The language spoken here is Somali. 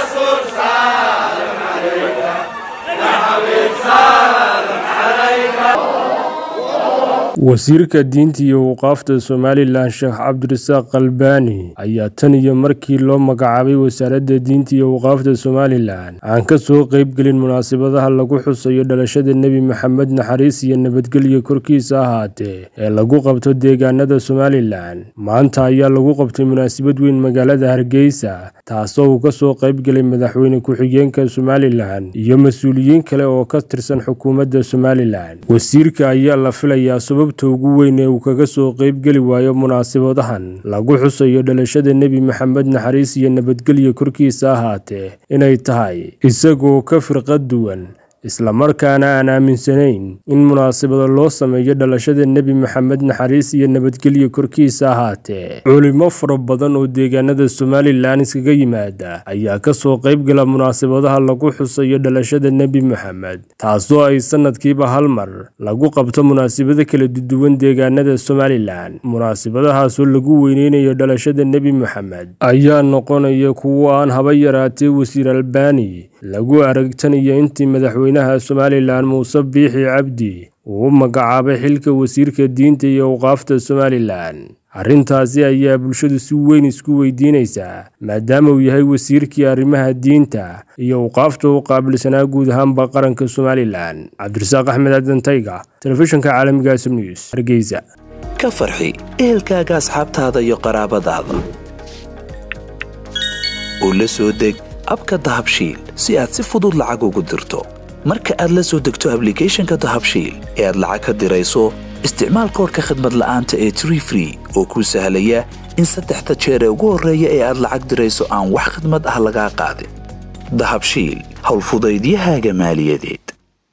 wasiirka diinta iyo waqaafta somalilan sheekh cabdirasaaq kalbaani ayaa tan iyo markii loo magacaabay wasaaradda diinta iyo waqaafta somalilan aan ka soo qeybgelin munaasabadaha lagu xusayo dhalashada nebi maxamed naxariis iyo nabadgelyo korkiisa ahaatee ee lagu qabto deegaanada somalilan maanta ayaa lagu qabtay munaasabad weyn magaalada hargeysa taasoo uu ka soo qeybgelay madaxweyne ku-xigeenka somalilan iyo mas-uuliyiin kale oo ka tirsan xukuumadda somalilan wasiirka ayaa la filayaa sababta ugu weyn ee uu kaga soo qeybgeli waayo munaasabadahan lagu xusayo dhalashada nebi maxamed naxariis iyo nabadgelyo korkiisa ahaatee inay tahay isagoo ka firqad duwan islamarkaana aan aaminsanayn in munaasabada loo sameeyo dhalashada nebi maxamed naxariis iyo nabadgelyo korkiisa ahaatee culimo fara badan oo deegaanada somalilan iskaga yimaada ayaa ka soo qeybgala munaasabadaha lagu xusayo dhalashada nebi maxamed taasoo ay sanadkiiba hal mar lagu qabto munaasabado kala duwan deegaanada somalilan munaasabadahaasoo lagu weyneynayo dhalashada nebi maxamed ayaa noqonaya kuwo aan haba yaraatee wasiir albaani lagu aragtanayo intii madaxweynaha somalilan muuse biixi cabdi uu u magacaabay xilka wasiirka diinta iyo awqaafta somalilan arrintaasi ayaa bulshadu si weyn isku weydiinaysaa maadaama uu yahay wasiirkii arrimaha diinta iyo awqaafta u qaabilsanaa guud ahaanba qaranka somalilan cabdirasaaq axmed adantayga telefishinka caalamiga sm news hargeysa ka farxi ehelkaaga asxaabtaada iyo qaraabadaada oo la soo deg abka dahabshiil si aad si fudud lacag ugu dirto marka aad la soo degto ablicathonka dahabshiil ee aad lacag ka dirayso isticmaal koorka khadmad la'aanta ee tree free oo kuu sahlaya in saddexda jeer ee ugu horreeya ee aad lacag dirayso aan wax khadmad ah lagaa qaadin dahabshiil howlfudaydiyahaaga maaliyadeed